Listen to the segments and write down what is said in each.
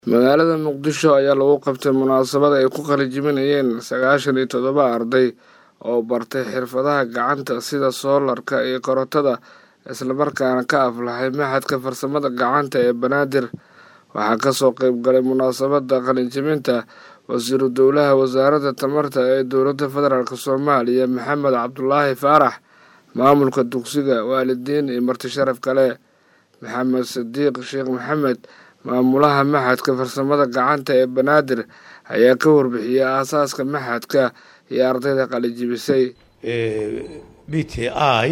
magaalada muqdisho ayaa lagu qabtay munaasabad ay ku qalinjibinayeen sagaashan iyo toddoba arday oo bartay xirfadaha gacanta sida soolarka iyo korontada islamarkaana ka aflaxay maxadka farsamada gacanta ee banaadir waxaa kasoo qeyb galay munaasabada qalinjibinta wasiiru dowlaha wasaaradda tamarta ee dowladda federaalk soomaaliya maxamed cabdulaahi faarax maamulka dugsiga waalidiin iyo marti sharaf kale maxamed sadiiq sheekh maxamed maamulaha maxadka farsamada gacanta ee banaadir ayaa ka warbixiyey aasaaska maxadka iyo ardayda qalijibisay b t i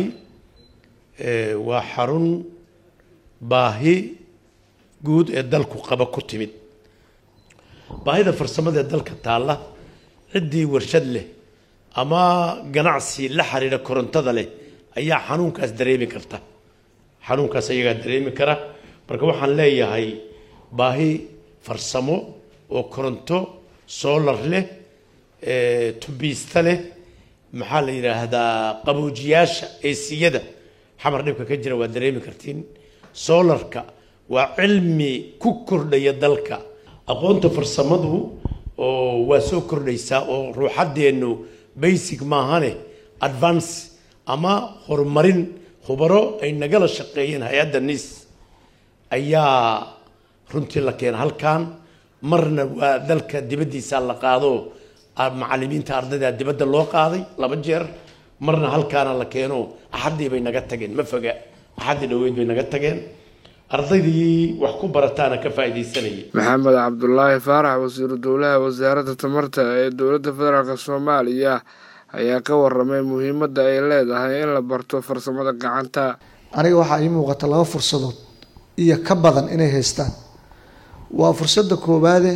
waa xarun baahi guud ee dalku qaba ku timid baahida farsamada ee dalka taalla ciddii warshad leh ama ganacsi la xiriira korontada leh ayaa xanuunkaas dareemi karta xanuunkaas ayagaa dareemi kara marka waxaan leeyahay baahi farsamo oo koronto solar leh tubiista leh maxaa la yidhaahdaa qaboojiyaasha eesiyada xamar dhibka ka jira waa dareemi kartiin solarka waa cilmi ku kordhaya dalka aqoonta farsamadu oo waa soo kordhaysaa oo ruuxaddeennu basic maahane advance ama horumarin khubaro ay nagala shaqeeyeen hay-adda nis ayaa runtii la keena halkan marna waa dalka dibaddiisa la qaado macalimiinta ardayda dibadda loo qaaday laba jeer marna halkaana la keeno axaddii bay naga tageen ma foga axaddii dhaweyd bay naga tageen ardaydii wax ku barataana ka faa'iidaysanayay maxamed cabdulaahi faarax wasiiru dowlaha wasaaradda tamarta ee dowladda federaalk soomaaliya ayaa ka waramay muhiimadda ay leedahay in la barto farsamada gacanta aniga waxaa ii muuqata laba fursadood iyo ka badan inay haystaan waa fursadda koowaade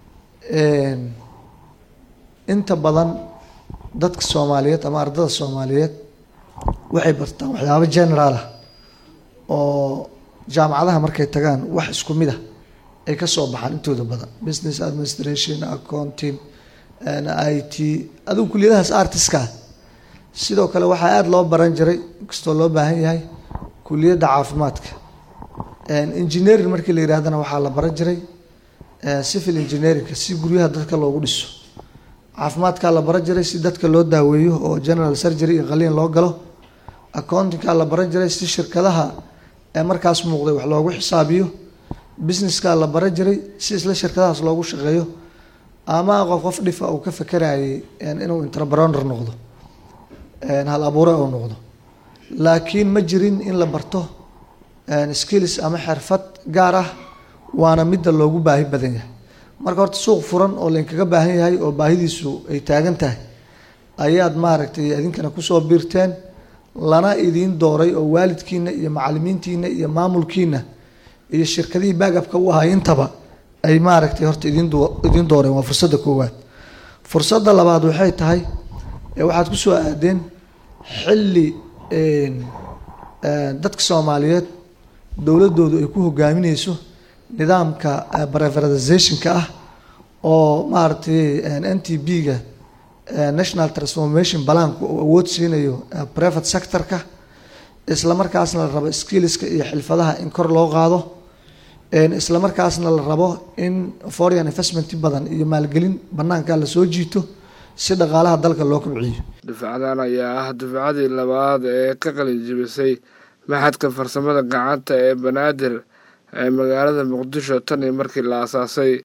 inta badan dadka soomaaliyeed ama ardada soomaaliyeed waxay bartaan waxyaabo general ah oo jaamacadaha markay tagaan wax isku mid ah ay kasoo baxaan intooda badan business administration accounting i t adigu kuliyadahaas artiska sidoo kale waxaa aada loo baran jiray inkastoo loo baahan yahay kuliyadda caafimaadka engineering markii la yidhahdana waxaa la baran jiray civil engineeringka si guryaha dadka loogu dhiso caafimaadkaa la baran jiray si dadka loo daaweeyo oo general surgery iyo qaliin loo galo accountingkaa la baran jiray si shirkadaha ee markaas muuqday wax loogu xisaabiyo businesskaa la baran jiray si isla shirkadahaas loogu shaqeeyo ama qof qof dhifa uu ka fekerayay inuu entrepreneur noqdo hal abuure uu noqdo laakiin ma jirin in la barto skills ama xirfad gaar ah waana midda loogu baahi badan yahay marka horta suuq furan oo laynkaga baahan yahay oo baahidiisu ay taagan tahay ayaad maaragtay idinkana kusoo biirteen lana idiin dooray oo waalidkiina iyo macalimiintiina iyo maamulkiina iyo shirkadihii baagabka u ahay intaba ay maaragtay horta idin idiin dooreen waa fursadda koowaad fursadda labaad waxay tahay waxaad kusoo aadeen xilli dadka soomaaliyeed dowladoodu ay ku hogaamineyso nidaamka privatizationka ah oo maaragtay n t b-ga national transformation balanku uu awood siinayo private sectorka isla markaasna la rabo skillska iyo xilfadaha in kor loo qaado isla markaasna la rabo in foreign investment badan iyo maalgelin banaanka lasoo jiito si dhaqaalaha dalka loo kobciyo dufcadan ayaa ah dufcadii labaad ee ka qalinjibisay maxadka farsamada gacanta ee banaadir ee magaalada muqdisho tan iyo markii la aasaasay